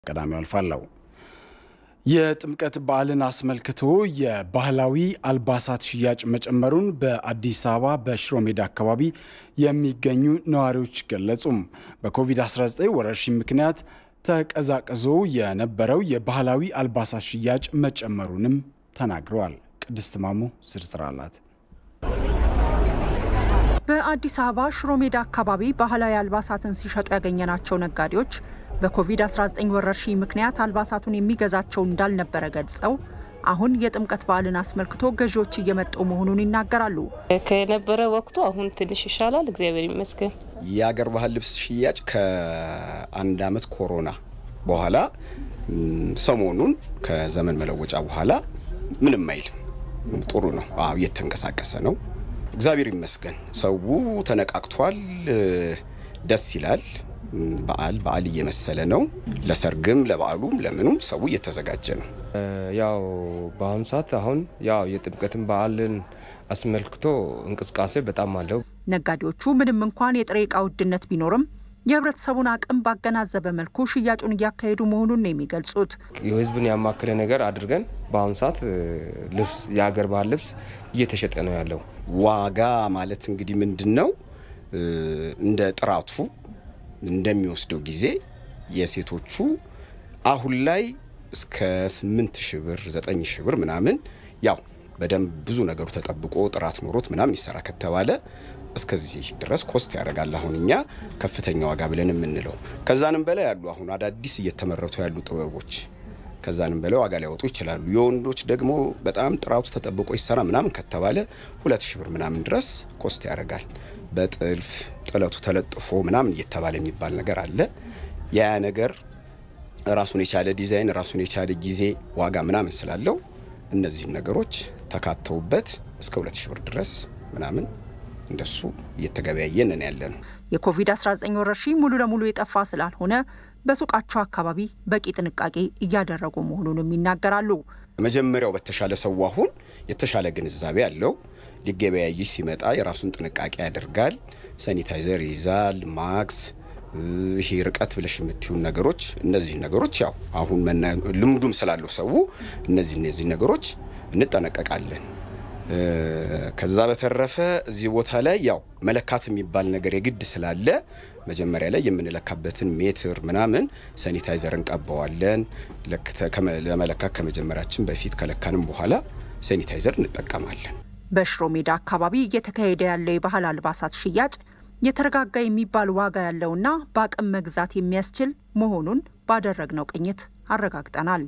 ቀዳሚው አልፋለሁ። የጥምቀት በዓልን አስመልክቶ የባህላዊ አልባሳት ሽያጭ መጨመሩን በአዲስ አበባ በሽሮ ሜዳ አካባቢ የሚገኙ ነዋሪዎች ገለጹም። በኮቪድ-19 ወረርሽኝ ምክንያት ተቀዛቅዞ የነበረው የባህላዊ አልባሳት ሽያጭ መጨመሩንም ተናግረዋል። ቅድስት ማሞ ዝርዝር አላት። በአዲስ አበባ ሽሮ ሜዳ አካባቢ ባህላዊ አልባሳትን ሲሸጡ ያገኘናቸው ነጋዴዎች በኮቪድ-19 ወረርሽኝ ምክንያት አልባሳቱን የሚገዛቸው እንዳልነበረ ገልጸው አሁን የጥምቀት በዓልን አስመልክቶ ገዢዎች እየመጡ መሆኑን ይናገራሉ። ከነበረ ወቅቱ አሁን ትንሽ ይሻላል፣ እግዚአብሔር ይመስገን። የአገር ባህል ልብስ ሽያጭ ከአንድ አመት ኮሮና በኋላ ሰሞኑን ከዘመን መለወጫ በኋላ ምንም አይልም፣ ጥሩ ነው። አዎ እየተንቀሳቀሰ ነው። እግዚአብሔር ይመስገን። ሰው ተነቃቅቷል፣ ደስ ይላል። በዓል በዓል እየመሰለ ነው። ለሰርግም ለበዓሉም ለምኑም ሰው እየተዘጋጀ ነው። ያው በአሁኑ ሰዓት አሁን ያው የጥምቀትን በዓልን አስመልክቶ እንቅስቃሴ በጣም አለው። ነጋዴዎቹ ምንም እንኳን የጥሬ ዕቃ ውድነት ቢኖርም የህብረተሰቡን አቅም ባገናዘበ መልኩ ሽያጩን እያካሄዱ መሆኑን ነው የሚገልጹት። የህዝብን ያማከለ ነገር አድርገን በአሁኑ ሰዓት ልብስ የሀገር ባህል ልብስ እየተሸጠ ነው ያለው። ዋጋ ማለት እንግዲህ ምንድን ነው እንደ ጥራቱ እንደሚወስደው ጊዜ የሴቶቹ አሁን ላይ እስከ ስምንት ሺህ ብር ዘጠኝ ሺህ ብር ምናምን ያው በደንብ ብዙ ነገሩ ተጠብቆ ጥራት ኖሮት ምናምን ይሰራ ከተባለ እስከዚህ ድረስ ኮስት ያደርጋል። አሁን እኛ ከፍተኛ ዋጋ ብለን የምንለው ከዛንም በላይ ያሉ አሁን አዳዲስ እየተመረቱ ያሉ ጥበቦች ከዛንም በላይ ዋጋ ሊያወጡ ይችላሉ። የወንዶች ደግሞ በጣም ጥራቱ ተጠብቆ ይሰራ ምናምን ከተባለ ሁለት ሺህ ብር ምናምን ድረስ ኮስት ያደርጋል። በጥልፍ ጥለቱ ተለጥፎ ምናምን እየተባለ የሚባል ነገር አለ። ያ ነገር ራሱን የቻለ ዲዛይን ራሱን የቻለ ጊዜ ዋጋ ምናምን ስላለው እነዚህን ነገሮች ተካተውበት እስከ ሁለት ሺህ ብር ድረስ ምናምን እንደሱ እየተገበያየን ያለ ነው። የኮቪድ-19 ወረርሽኝ ሙሉ ለሙሉ የጠፋ ስላልሆነ በሱቃቸው አካባቢ በቂ ጥንቃቄ እያደረጉ መሆኑንም ይናገራሉ። መጀመሪያው በተሻለ ሰው አሁን የተሻለ ግንዛቤ አለው። ሊገበያይ ሲመጣ የራሱን ጥንቃቄ ያደርጋል። ሳኒታይዘር ይይዛል፣ ማክስ፣ ይሄ ርቀት ብለሽ የምትዩን ነገሮች እነዚህ ነገሮች ያው አሁን ልምዱም ስላለው ሰው እነዚህ እነዚህ ነገሮች እንጠነቀቃለን። ከዛ በተረፈ እዚህ ቦታ ላይ ያው መለካት የሚባል ነገር የግድ ስላለ መጀመሪያ ላይ የምንለካበትን ሜትር ምናምን ሳኒታይዘር እንቀባዋለን። ለመለካት ከመጀመሪያችን በፊት ከለካንም በኋላ ሳኒታይዘር እንጠቀማለን። በሽሮ ሜዳ አካባቢ እየተካሄደ ያለው የባህል አልባሳት ሽያጭ የተረጋጋ የሚባል ዋጋ ያለውና በአቅም መግዛት የሚያስችል መሆኑን ባደረግነው ቅኝት አረጋግጠናል።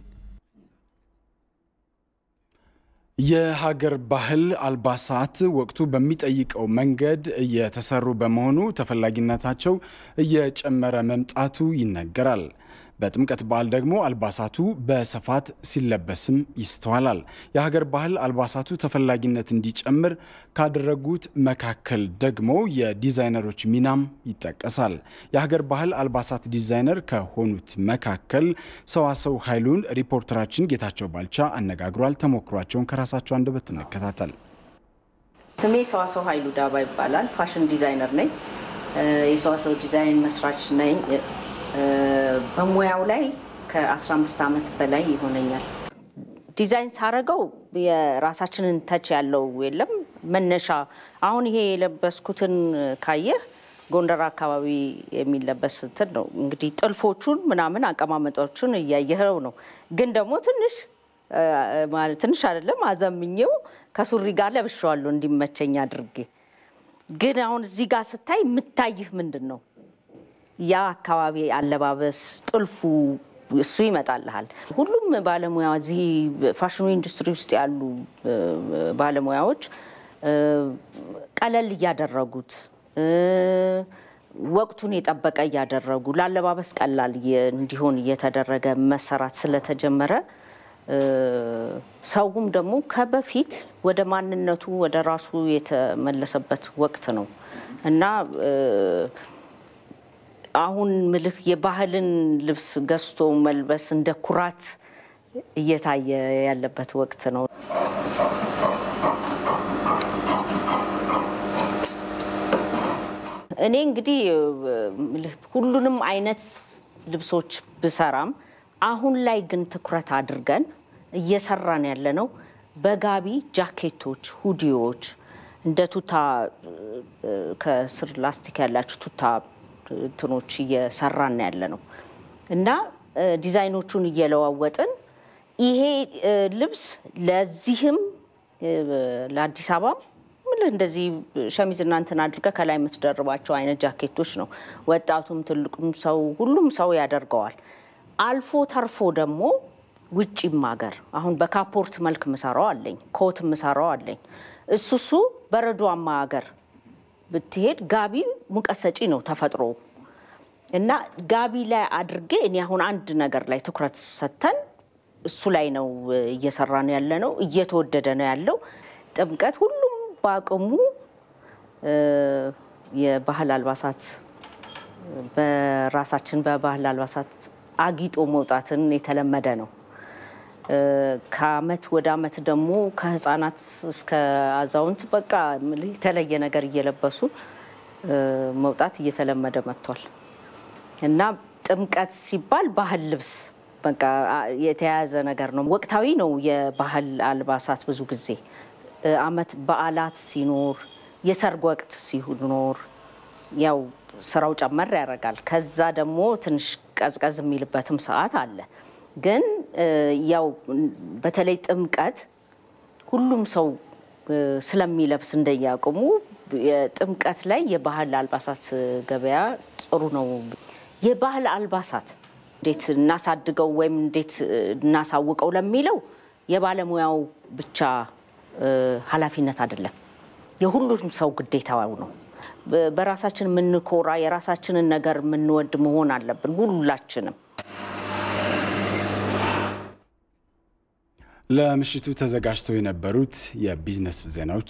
የሀገር ባህል አልባሳት ወቅቱ በሚጠይቀው መንገድ እየተሰሩ በመሆኑ ተፈላጊነታቸው እየጨመረ መምጣቱ ይነገራል። በጥምቀት በዓል ደግሞ አልባሳቱ በስፋት ሲለበስም ይስተዋላል። የሀገር ባህል አልባሳቱ ተፈላጊነት እንዲጨምር ካደረጉት መካከል ደግሞ የዲዛይነሮች ሚናም ይጠቀሳል። የሀገር ባህል አልባሳት ዲዛይነር ከሆኑት መካከል ሰዋሰው ኃይሉን ሪፖርተራችን ጌታቸው ባልቻ አነጋግሯል። ተሞክሯቸውን ከራሳቸው አንደበት እንከታተል። ስሜ ሰዋሰው ኃይሉ ዳባ ይባላል። ፋሽን ዲዛይነር ነኝ። የሰዋሰው ዲዛይን መስራች ነኝ። በሙያው ላይ ከ15 ዓመት በላይ ይሆነኛል። ዲዛይን ሳረገው የራሳችንን ተች ያለው የለም መነሻ አሁን ይሄ የለበስኩትን ካየህ ጎንደር አካባቢ የሚለበስ እንትን ነው እንግዲህ ጥልፎቹን ምናምን አቀማመጦቹን እያየኸው ነው። ግን ደግሞ ትንሽ ማለት ትንሽ አይደለም አዘምኜው ከሱሪ ጋር ለብሼዋለሁ እንዲመቸኝ አድርጌ። ግን አሁን እዚህ ጋር ስታይ የምታይህ ምንድን ነው? ያ አካባቢ አለባበስ ጥልፉ እሱ ይመጣልሃል። ሁሉም ባለሙያ እዚህ ፋሽኑ ኢንዱስትሪ ውስጥ ያሉ ባለሙያዎች ቀለል እያደረጉት ወቅቱን የጠበቀ እያደረጉ ለአለባበስ ቀላል እንዲሆን እየተደረገ መሰራት ስለተጀመረ ሰውም ደግሞ ከበፊት ወደ ማንነቱ ወደ ራሱ የተመለሰበት ወቅት ነው እና አሁን ምልክ የባህልን ልብስ ገዝቶ መልበስ እንደ ኩራት እየታየ ያለበት ወቅት ነው። እኔ እንግዲህ ሁሉንም አይነት ልብሶች ብሰራም አሁን ላይ ግን ትኩረት አድርገን እየሰራን ያለ ነው በጋቢ ጃኬቶች፣ ሁዲዎች እንደ ቱታ ከስር ላስቲክ ያላቸው ቱታ እንትኖች እየሰራን ያለ ነው እና ዲዛይኖቹን እየለዋወጥን ይሄ ልብስ ለዚህም ለአዲስ አበባ እንደዚህ ሸሚዝ እናንትን አድርገ ከላይ የምትደርባቸው አይነት ጃኬቶች ነው። ወጣቱም ትልቁም ሰው ሁሉም ሰው ያደርገዋል። አልፎ ተርፎ ደግሞ ውጭም ሀገር አሁን በካፖርት መልክ ምሰራው አለኝ፣ ኮት ምሰራው አለኝ። እሱ እሱ በረዷማ ሀገር ብትሄድ ጋቢ ሙቀት ሰጪ ነው ተፈጥሮ እና ጋቢ ላይ አድርጌ እኔ አሁን አንድ ነገር ላይ ትኩረት ሰጥተን እሱ ላይ ነው እየሰራን ያለ ነው። እየተወደደ ነው ያለው። ጥምቀት ሁሉም በአቅሙ የባህል አልባሳት በራሳችን በባህል አልባሳት አጊጦ መውጣትን የተለመደ ነው። ከአመት ወደ አመት ደግሞ ከህፃናት እስከ አዛውንት በቃ የተለየ ነገር እየለበሱ መውጣት እየተለመደ መጥቷል እና ጥምቀት ሲባል ባህል ልብስ በቃ የተያያዘ ነገር ነው። ወቅታዊ ነው የባህል አልባሳት ብዙ ጊዜ አመት በዓላት ሲኖር፣ የሰርግ ወቅት ሲኖር ያው ስራው ጨመር ያደርጋል። ከዛ ደግሞ ትንሽ ቀዝቀዝ የሚልበትም ሰዓት አለ። ግን ያው በተለይ ጥምቀት ሁሉም ሰው ስለሚለብስ እንደያቅሙ የጥምቀት ላይ የባህል አልባሳት ገበያ ጥሩ ነው። የባህል አልባሳት እንዴት እናሳድገው ወይም እንዴት እናሳውቀው ለሚለው የባለሙያው ብቻ ኃላፊነት አይደለም፣ የሁሉም ሰው ግዴታው ነው። በራሳችን የምንኮራ የራሳችንን ነገር የምንወድ መሆን አለብን ሁላችንም። ለምሽቱ ተዘጋጅተው የነበሩት የቢዝነስ ዜናዎች